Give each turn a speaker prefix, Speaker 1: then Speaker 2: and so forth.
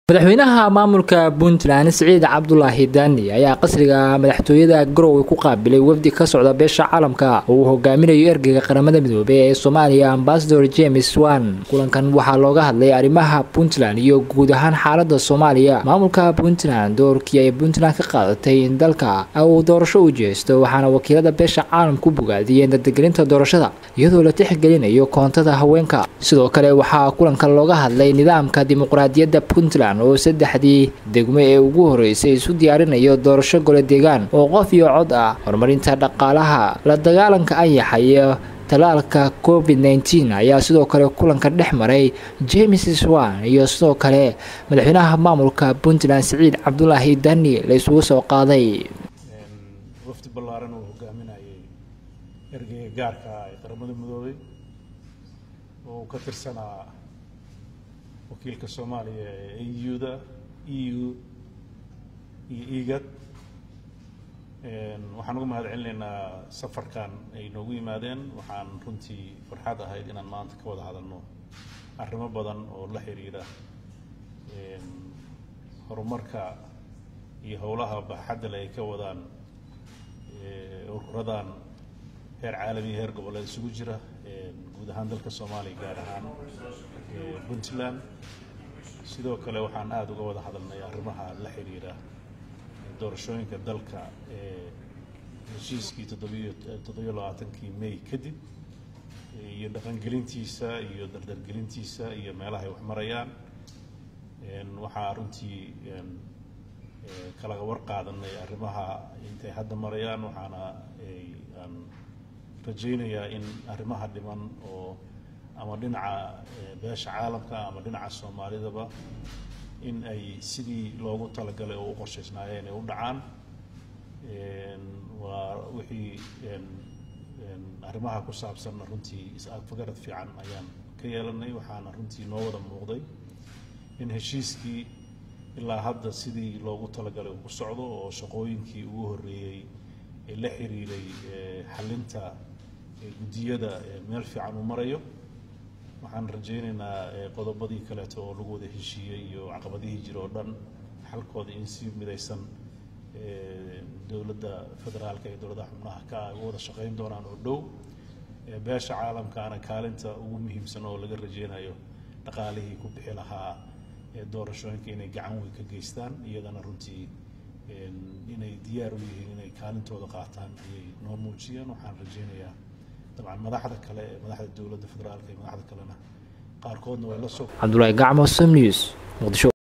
Speaker 1: madaxweynaha maamulka puntland siciid cabdulaahi daani ayaa qasriga madaxtooyada garowe ku qaabilay wafdi ka socda beesha caalamka oo uu hogaaminayo ergeyga qaramada midoobey ee soomaaliya ambasador james wan kulankan waxaa looga hadlay arrimaha puntland iyo guud ahaan xaalada soomaaliya maamulka puntland doorkii ay puntland ka qaadatay in dalka uu doorasho u jeesto waxaana wakiilada beesha caalamka u bogaadiyeen dardagelinta doorashada iyadoo la tixgelinayo koontada haweenka sidoo kale waxaa kulanka looga hadlay nidaamka dimuqraadiyadda puntland oo saddexdii degmo ee ugu horeysay isu diyaarinayo doorasho gole deegaan oo qof iyo cod ah horumarinta dhaqaalaha la dagaalanka ayaxa iyo talaalka covid nteen ayaa sidoo kale kulanka dhex maray james swan iyo sidoo kale madaxweynaha maamulka puntland siciid cabdulaahi dani la isugu soo qaaday
Speaker 2: wafdi ballaaran uu hogaaminayay ergeyga gaarka ah ee qaramada midoobay oo ka tirsanaa wakiilka soomaaliya ee eu-da e u iyo egad waxaan uga mahad celinaynaa safarkan ay noogu yimaadeen waxaan runtii farxad ahayd inaan maanta ka wada hadalno arrimo badan oo la xiriira horumarka iyo howlaha baaxadda le ay ka wadaan ururadan heer caalamiya heer goboleed isugu jira guud ahaan dalka soomaaliya gaar ahaan puntland sidoo kale waxaan aada uga wada hadalnay arrimaha la xiriira doorashooyinka dalka ee heshiiskii toddobiyo toddobiyo labaatankii may kadib iyo dhaqangelintiisa iyo dardargelintiisa iyo meelaha ay wax marayaan waxaa runtii kalaga war qaadanay arrimaha intay hadda marayaan waxaana aan rajaynayaa in arrimaha dhiman oo ama dhinaca beesha caalamka ama dhinaca soomaalidaba in ay sidii loogu talagalay oo u qorshaysnaayeen ay u dhacaan waa wixii arrimaha ku saabsanna runtii is-agfagarad fiican ayaan ka yeelanay waxaana runtii noo wada muuqday in heshiiskii ilaa hadda sidii loogu talagalay uu ku socdo oo shaqooyinkii ugu horreeyey ee la xiriiray xalinta guddiyada meel fiican uu marayo waxaan rajaynaynaa qodobadii kaleeto oo lagu wada heshiiyey iyo caqabadihii jira oo dhan xalkooda in si midaysan dowladda federaalka iyo dowladaha xubnaha ka ay u wada shaqayn doonaan oo dhow beesha caalamkaana kaalinta ugu muhiimsan oo laga rajaynayo dhaqaalihii ku bixi lahaa doorashooyinka inay gacan weyn ka geystaan iyadana runtii inay diyaar u yihiin inay kaalintooda qaataan ayay noo muujiyeen waxaan rajaynayaa dabcan madaxda kale ee madaxda dowladda federaalka iyo madaxda kalena qaarkoodna way la soo
Speaker 1: cabdulaahi gacmo som news muqdisho